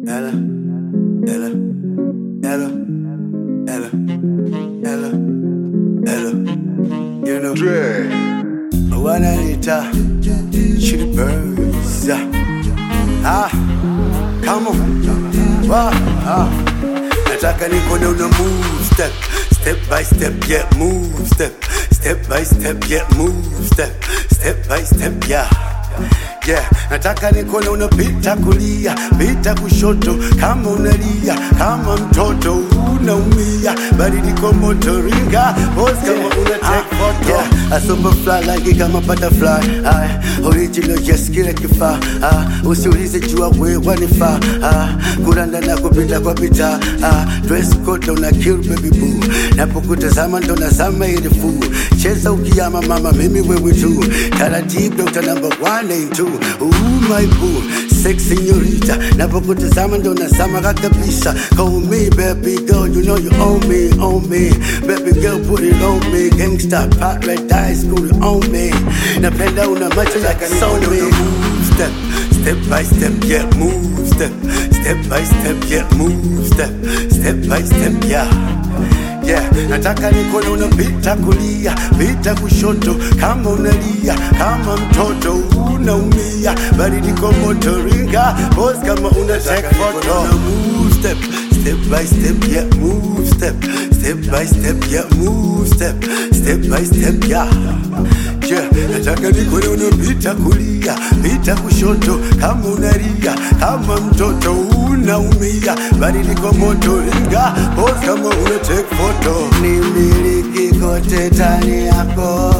Ella, Ella, Ella, Ella, Ella, Ella. You know, Dre. wananita chili birds. Ah, come on. Wow, ah. Nataka nikone una move step, step by step, yeah, move step, step by step, yeah, move step, step by step, yeah. Yeah, nataka nikone unapita kulia, pita kushoto, kama unalia, kama mtoto unaumia, baridi kwa moto ringa, pose kama una take photo. Yeah, a super fly like kama butterfly, ah, original yes kile kifaa, ah, usiulize jua wewe wanifaa, ah, kuranda na kupita kwa pita, ah, dress code una kill baby boo, napokutazama ndo nazama ile fool, cheza ukiyama mama mimi wewe tu, taratibu uta number one and two, ooh my boo, sex señorita, napokutazama ndo nazama kabisa, call me baby girl, you know you own me, own me, baby girl put it on me, gangsta paradise put it on me, napenda una macho ya kasome, step, step by step, yeah, move step, step by step, yeah, move step, step by step, yeah. Yeah, nataka nikone unapita kulia, pita kushoto, kama unalia, kama mtoto unaumia, baridi kwa moto ringa, pose kama una take photo. Una move step, step by step, yeah, move step, step by step, yeah, move step, step by step, yeah. Yeah, nataka nikone unapita kulia, pita kushoto, kama unalia, kama mtoto unaumia, baridi kwa moto ringa, pose kama una take photo. Nimiliki kote tani yako,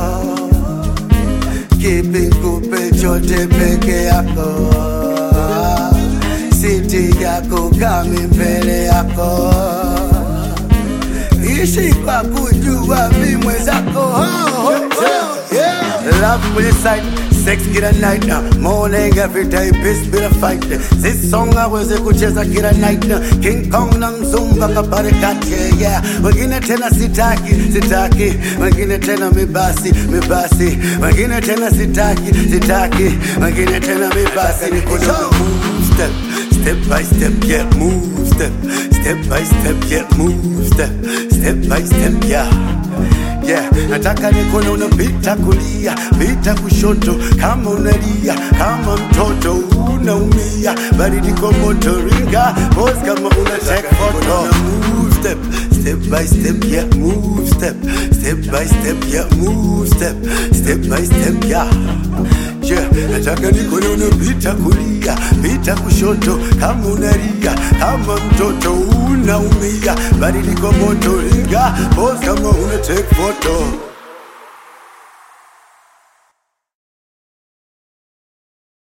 kipi kupe chote peke yako, siti yako kami mbele yako ishi kwa kujua vimwe zako oh, oh, oh, yeah. Love with side sex kila night na morning every day peace bila fight this song aweze kucheza kila night na King Kong na mzumba kabare kati yeah wengine tena sitaki sitaki wengine tena mibasi mibasi wengine tena sitaki sitaki wengine tena mibasi ni kuna move step step by step yeah move step step by step yeah move step step by step yeah Yeah, nataka nikone unapita kulia, pita kushoto, kama unalia, kama mtoto unaumia, baridi kwa moto ringa, pose kama una take photo. Una move step, step by step, yeah, move step, step by step, yeah, move step, step by step, yeah. Yeah, nataka nikone unapita kulia, pita kushoto, kama unalia, kama mtoto unaumia, baridi kwa moto ringa, pose kama una take photo.